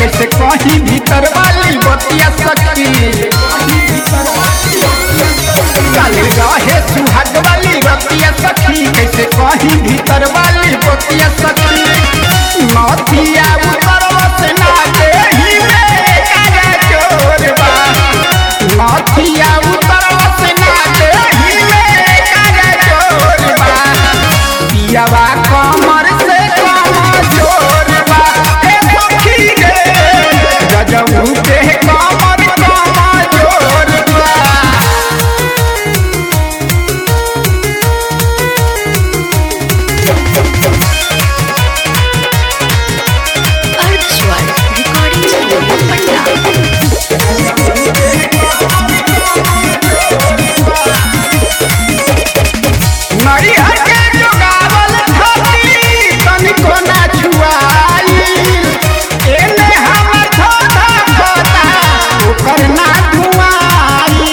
कैसे कहीं भीतर वाली बतिया सखी काले रहे सुहाग वाली बतिया सखी कैसे कहीं भीतर वाली बतिया सखी नथिया उतरवा से ना देही में कागा चोरबा नथिया उतरवा से ना देही में कागा चोरबा पियावा कमर से कम जोरबा हे सखी रे गजबू के कमर कम जोरबा अर्धस्वर रिकॉर्डिंग स्टूडियो पटना नरिहर के जोगावल धरती तनिको ना छुआई एने हमर धोधा खोता ओकर ना धुआई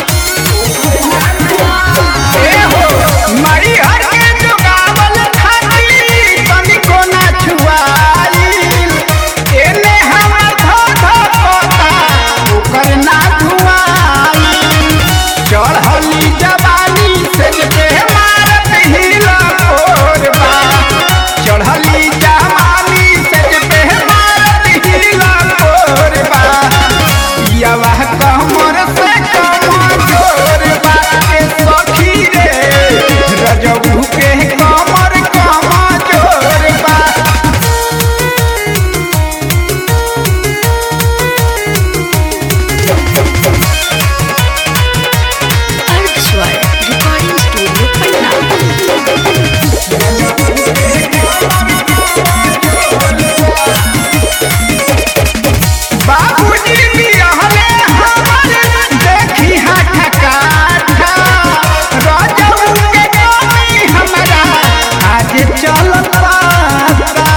ए हो नरिहर के जोगावल धरती तनिको ना छुआई एने हमर धोधा खोता ओकर ना धुआई चढ़ली जवानी से जे मारत हिला कोरबा चढ़ली जवानी से जे मारत हिला कोरबा यवा कमर से कम जोरबा के सखी रे रजबू के कमर कम जोरबा अर्धस्वर रिकॉर्डिंग स्टूडियो पटना बाबूजी भी रहले हमर देखी हाथ काठा रजऊ के गानी हमरा आज चलत पाता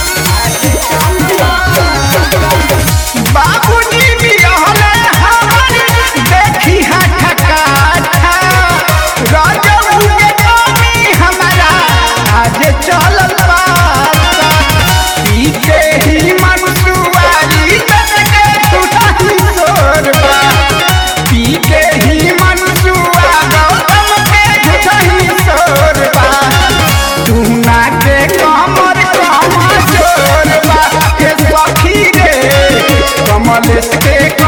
बाबूजी भी रहले हमर देखी हाथ काठा रजऊ के गानी हमरा आज चलत पाता पी के ही मनसुआरी तक टूटही सोरबा पी के ही मनसुआ गौतम के टूटही सोरबा तू ना के कमर कम जोरबा के सखी रे कमलेश के